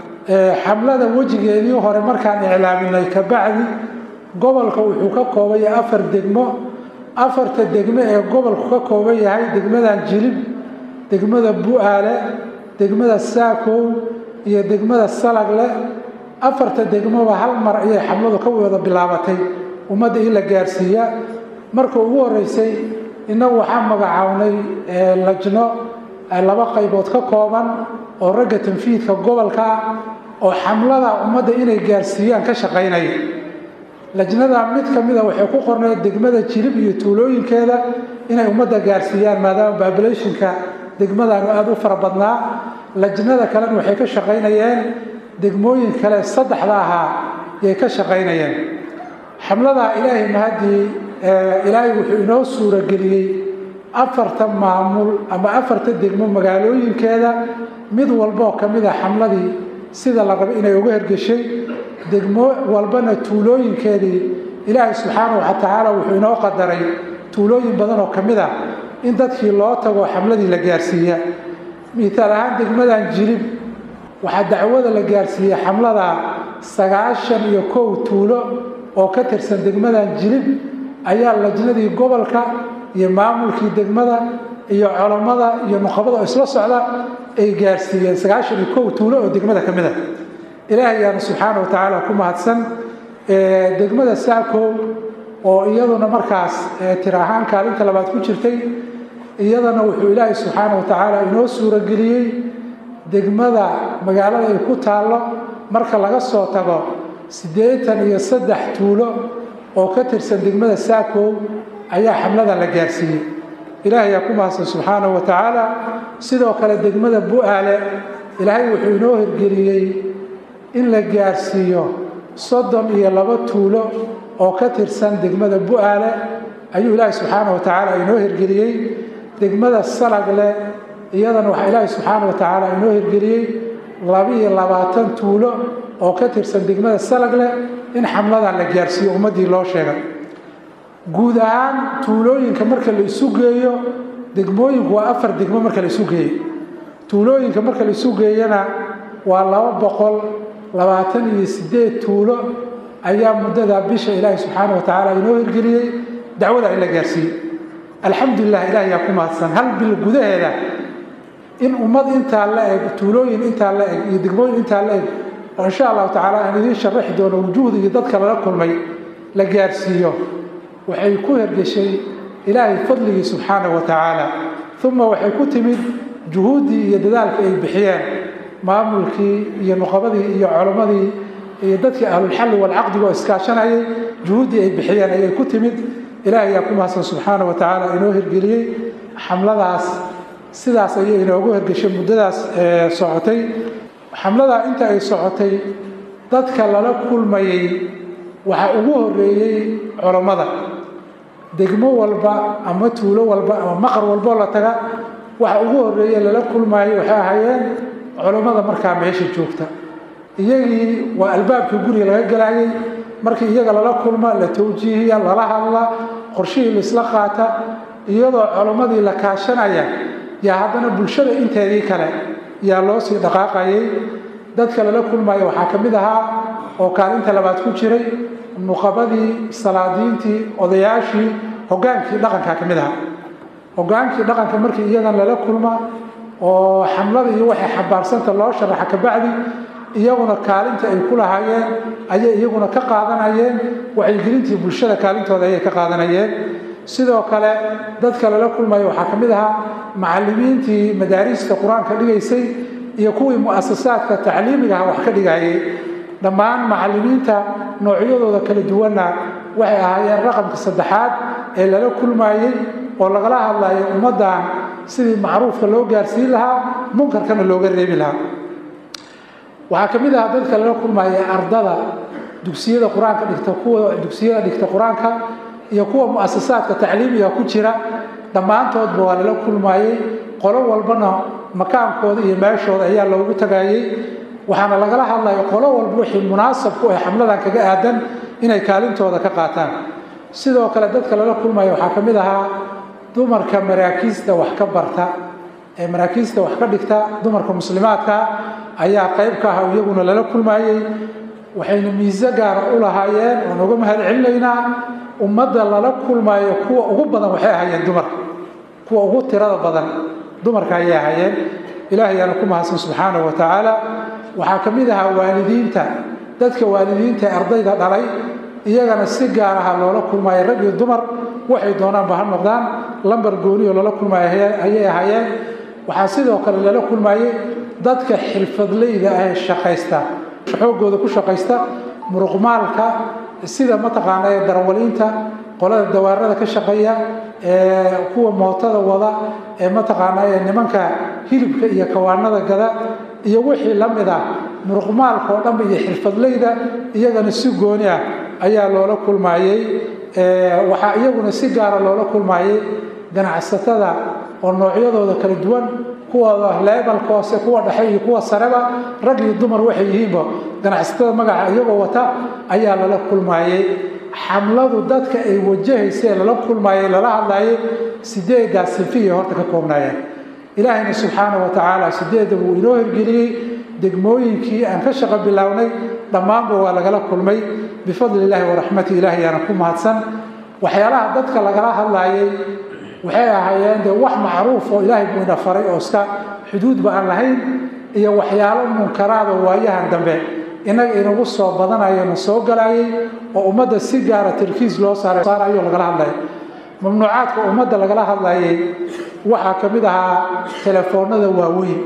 xamlada wejigeedii hore markaan iclaaminay kabacdi gobolka wuxuu ka kooban yahay afar degmo afarta degmo ee gobolku ka kooban yahay degmadan jilib degmada bu-aale degmada saakow iyo degmada salagle afarta degmoba hal mar ayay xamladu ka wada bilaabatay ummadda in la gaarsiiya marka ugu horeysay innagu waxaan magacawnay lajno laba qaybood ka kooban oo ragga tanfiidka gobolka ah oo xamlada ummadda inay gaarsiiyaan ka shaqaynaya lajnada mid ka mida waxay ku qornayd degmada jilib iyo tuulooyinkeeda inay ummadda gaarsiiyaan maadaama babulationka degmadanu aada u fara badnaa lajnada kalena waxay ka shaqaynayeen degmooyin kale saddexda ahaa yay ka shaqaynayeen xamlada ilaahay mahaddii ilaahay wuxuu inoo suurageliyey afarta maamul ama afarta degmo magaalooyinkeeda mid walboo ka mid a xamladii sida la rabo inay uga hergeshay degmo walbana tuulooyinkeedii ilaahay subxaanahu wa tacaala wuxuu inoo qadaray tuulooyin badan oo ka mid ah in dadkii loo tago xamladii la gaarsiiya miitaal ahaan degmadan jilib waxaa dacwada la gaarsiiyey xamlada sagaashan iyo kow tuulo oo ka tirsan degmadan jilib ayaa lajnadii gobolka iyo maamulkii degmada iyo culammada iyo nuqabada oo isla socda ay gaarsiiyeen sagaashan iyo kow tuulo oo degmada ka mid a ilaahay ayaana subxaana wa tacaala ku mahadsan degmada saakow oo iyaduna markaas tir ahaan kaalinta labaad ku jirtay iyadana wuxuu ilaahay subxaana wa tacaala inoo suurageliyey degmada magaalada ay ku taallo marka laga soo tago siddeetan iyo saddex tuulo oo ka tirsan degmada saakow ayaa xamlada la gaarsiiyey ilaahay yaa ku mahadsan subxaanahu wa tacaala sidoo kale degmada bu-aale ilaahay wuxuu inoo hirgeliyey in la gaarsiiyo soddon iyo laba tuulo oo ka tirsan degmada bu-aale ayuu ilaahay subxaanahu wa tacaala inoo hirgeliyey degmada salagle iyadana waxaa ilaahay subxaana wa tacaala inoo hirgeliyey labiiyo labaatan tuulo oo ka tirsan degmada salagle in xamladan la gaarsiiyo ummaddii loo sheegay guud ahaan tuulooyinka marka la isu geeyo degmooyinku waa afar degmo marka la isu geeyo tuulooyinka marka la isu geeyana waa laba boqol labaatan iyo siddeed tuulo ayaa muddada bisha ilaahay subxaana wa tacaala inoo hirgeliyey dacwada in la gaarsiiyey alxamdulilah ilaah yaa ku mahadsan hal bil gudaheeda in ummad intaa la eg tuulooyin intaa la eg iyo degmooyin intaa la eg oo insha allahu tacaala aan idiin sharaxi doono wujuhda iyo dadka lala kulmay la gaarsiiyo waxay ku hergeshay ilaahay fadligii subxaana wa tacaala uma waxay ku timid juhuuddii iyo dadaalka ay bixiyeen maamulkii iyo nuqabadii iyo culammadii iyo dadkii ahlulxalli walcaqdiga oo iskaashanayay juhuuddii ay bixiyeen ayay ku timid ilaahay yaa ku mahadsan subxaana wa tacaala inoo hirgeliyey xamladaas sidaas ayay inoogu hergeshay muddadaas socotay xamladaa inta ay socotay dadka lala kulmayey waxaa ugu horeeyey culammada degmo walba ama tuulo walba ama maqar walboo la taga waxa ugu horeeye lala kulmayey waxay ahaayeen culammada markaa meesha joogta iyagii waa albaabkii guriga laga galayay markii iyaga lala kulma la tawjiihiya lala hadla qorshihii laisla qaata iyadoo culammadii la kaashanaya yaa haddana bulshada inteedii kale yaa loo sii dhaqaaqayay dadka lala kulmaya waxaa ka mid ahaa oo kaalinta labaad ku jiray nuqabadii salaadiintii odayaashii hogaankii dhaqankaa ka mid ahaa hogaankii dhaqanka markii iyadan lala kulma oo xamlada iyo waxay xambaarsanta loo sharaxa kabacdi iyaguna kaalinta ay ku lahaayeen ayay iyaguna ka qaadanayeen wacyigelintii bulshada kaalintooda ayay ka qaadanayeen sidoo kale dadka lala kulmaya waxaa ka mid ahaa macallimiintii madaariista qur-aanka dhigaysay iyo kuwii mu'asasaadka tacliimigaha wax ka dhigayay dhammaan macallimiinta noocyadooda kala duwanna waxay ahaayeen raqamka saddexaad ee lala kulmayey oo lagala hadlayo ummaddan sidii macruufka loo gaarsiin lahaa munkarkana looga reebi lahaa waxaa ka mid ahaa dadka lala kulmaya ardada dugsiyada qur-aanka dhigta kuwa dugsiyada dhigta qur-aanka iyo kuwa mu'asasaadka tacliimiga ku jira dhammaantoodba waa lala kulmayey qolo walbana makaankooda iyo meeshooda ayaa loogu tagayey waxaana lagala hadlaya qolo walba wixii munaasab ku ah xamladan kaga aadan inay kaalintooda ka qaataan sidoo kale dadka lala kulmaya waxaa ka mid ahaa dumarka maraakiista wax ka barta ee maraakiista wax ka dhigta dumarka muslimaadka ayaa qayb ka ah iyaguna lala kulmayey waxayna miise gaara u lahaayeen waan uga mahad celinaynaa ummadda lala kulmayo kuwa ugu badan waxay ahaayeen dumarka kuwa ugu tirada badan dumarka ayay ahaayeen ilaah ayaana ku mahadsan subxaanahu wa tacaala waxaa ka mid ahaa waalidiinta dadka waalidiinta ee ardayda dhalay iyagana si gaar aha loola kulmayo rag iyo dumar waxay doonaanba ha noqdaan lambar gooniyo loola kulmayo ayay ahaayeen waxaa sidoo kale lala kulmayey dadka xirfadleyda ah ee shaqaysta xoogooda ku shaqaysta muruqmaalka sida mataqaana ee darawaliinta qolada dawaarada ka shaqeeya ee kuwa mootada wada ee mataqaana ee nimanka hilibka iyo kawaanada gada iyo wixii la mid ah muruqmaalka oo dhanba iyo xirfadleyda iyagana si gooni ah ayaa loola kulmayey waxaa iyaguna si gaara loola kulmayey ganacsatada oo noocyadooda kala duwan kuwooda leebalka hoose kuwa dhexe iyo kuwa sareba rag iyo dumar waxay yihiinba ganacsatada magaca iyagoo wata ayaa lala kulmayey xamladu dadka ay wajahaysee lala kulmayey lala hadlayay sideedaas sifiyay horta ka koobnaayeen ilaahayna subxaana wa tacaala sideedda wuu inoo hirgeliyey degmooyinkii aan ka shaqo bilownay dhammaanba waa lagala kulmay bifadli illaahi waraxmati ilahi yaana ku mahadsan waxyaalaha dadka lagala hadlayay waxay ahaayeen dee wax macruuf oo ilaahay buu ina faray oo iska xuduudba aan lahayn iyo waxyaalo munkaraada waayahan dambe innaga inagu soo badanayo na soo galayay oo ummadda si gaara tarkiis loo saarayo lagala hadlaya mamnuucaadka ummadda lagala hadlayay waxaa ka mid ahaa telefoonada waaweyn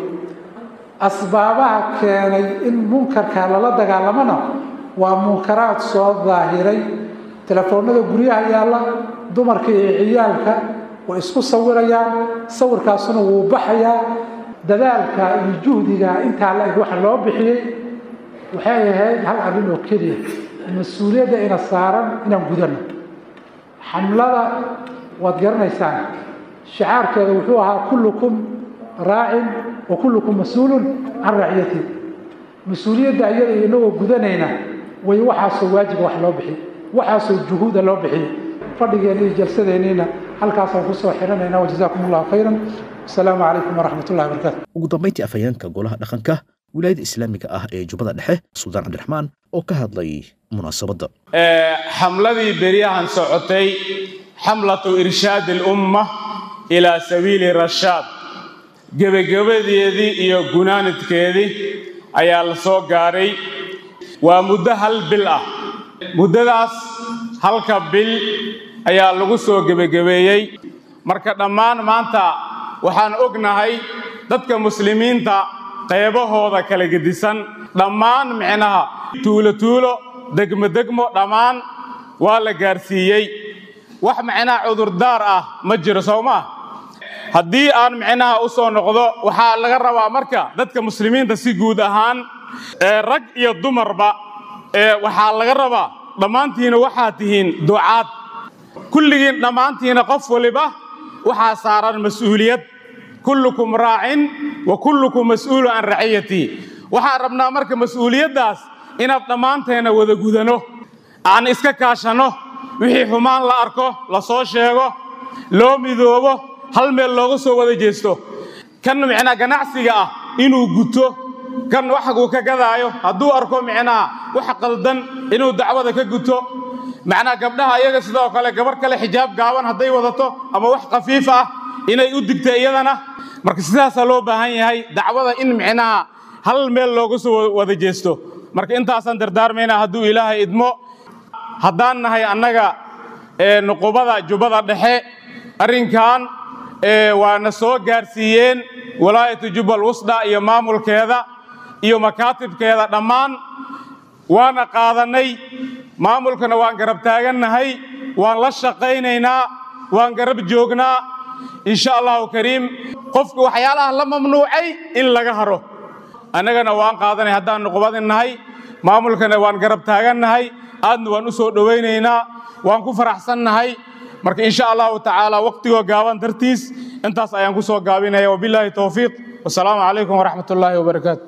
asbaabaha keenay in munkarka lala dagaalamona waa munkaraad soo daahiray telefoonada guryaha yaalla dumarka iyo ciyaalka way isku sawirayaan sawirkaasuna wuu baxayaa dadaalka iyo juhdiga intaa la eg waxa loo bixiyey waxay ahayd hal arrin oo keliya mas-uuliyadda ina saaran inaan gudano xamlada waad garanaysaan shicaarkeeda wuxuu ahaa kullukum raacin wa kullukum mas-uulun can raciyati mas-uuliyadda iyada iyo inagoo gudanayna way waxaasoo waajiba wax loo bixiy waxaasoo juhuuda loo bixiyo fadhigeenna iyo jalsadeenniina halkaasaan kusoo xidhanayna wajazaakum allahu khayran asalaamu calaykum waraxmat ullahi wabarakatu ugu dambayntii afhayeenka golaha dhaqanka wilaayada islaamiga ah ee jubbada dhexe suldaan cabdiraxmaan oo ka hadlay munaasabadda xamladii beryahan socotay xamlatu irshaad alumma ilaa sabiili rashaad gebagabadeedii iyo gunaanadkeedii ayaa la soo gaadhay waa muddo hal bil ah muddadaas halka bil ayaa lagu soo gebagabeeyey marka dhammaan maanta waxaan ognahay dadka muslimiinta qeybahooda kala gedisan dhammaan micnaha tuulo tuulo degmo degmo dhammaan waa la gaarsiiyey wax micnaha cudurdaar ah ma jiro soo maa haddii aan micnaha u soo noqdo waxaa laga rabaa marka dadka muslimiinta si guud ahaan ee rag iyo dumarba ee waxaa laga rabaa dhammaantiina waxaad tihiin ducaad kulligiin dhammaantiina qof waliba waxaa saaran mas-uuliyad kullukum raacin wa kullukum mas'uulu can raciyatii waxaan rabnaa marka mas-uuliyaddaas inaad dhammaanteena wada gudano aan iska kaashanno wixii xumaan la arko la soo sheego loo midoobo hal meel looga soo wada jeesto kan micnaa ganacsiga ah inuu guto kan waxuu ka gadaayo hadduu arko micnaha wax qaldan inuu dacwada ka guto macnaa gabdhaha iyaga sidoo kale gabarh kale xijaab gaaban hadday wadato ama wax khafiif ah inay u digto iyadana marka sidaasaa loo baahan yahay dacwada in micnaha hal meel looga soo wada jeesto marka intaasaan dardaarmaynaa hadduu ilaahay idmo haddaan nahay annaga nuqubada jubbada dhexe arrinkan waana soo gaarsiiyeen walaayatu jubbal wusda iyo maamulkeeda iyo makaatibkeeda dhammaan waana qaadannay maamulkana waan garab taagannahay waan la shaqaynaynaa waan garab joognaa insha allahu kariim qofku waxyaalaha la mamnuucay in laga haro annagana waan qaadanay haddaan nuqubadin nahay maamulkana waan garab taagannahay aadna waan u soo dhowaynaynaa waan ku faraxsannahay marka insha allahu tacaala waqtigoo gaaban dartiis intaas ayaan ku soo gaabinaya wabilaahi towfiiq wasalaamu calaykum waraxmat ullaahi wabarakaatu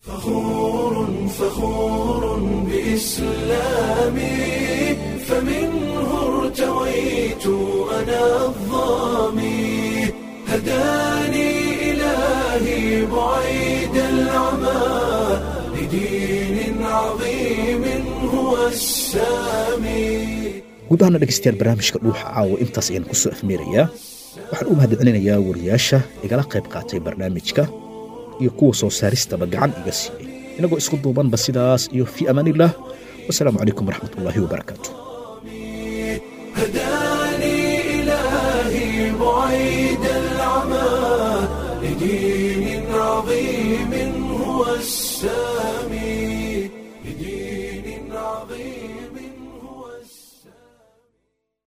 فخور بإسلامي فمنه ارتويت أنا الظامي هداني إلهي بعيد العمى لدين عظيم هو السامي guud ahaana dhegaystayaal barnaamijka dhuuxa caawa intaas ayaan ku soo afmeerayaa waxaan u mahadcelinayaa wariyaasha igala qayb qaatay barnaamijka iyo kuwa soo saaristaba gacan iga siiyey inagoo isku duubanba sidaas iyo fii amaaniillah wasalaamu calaykum waraxmat ullaahi wabarakaatu هداني إلهي بعيد العمى لدين عظيم هو السامي لدين عظيم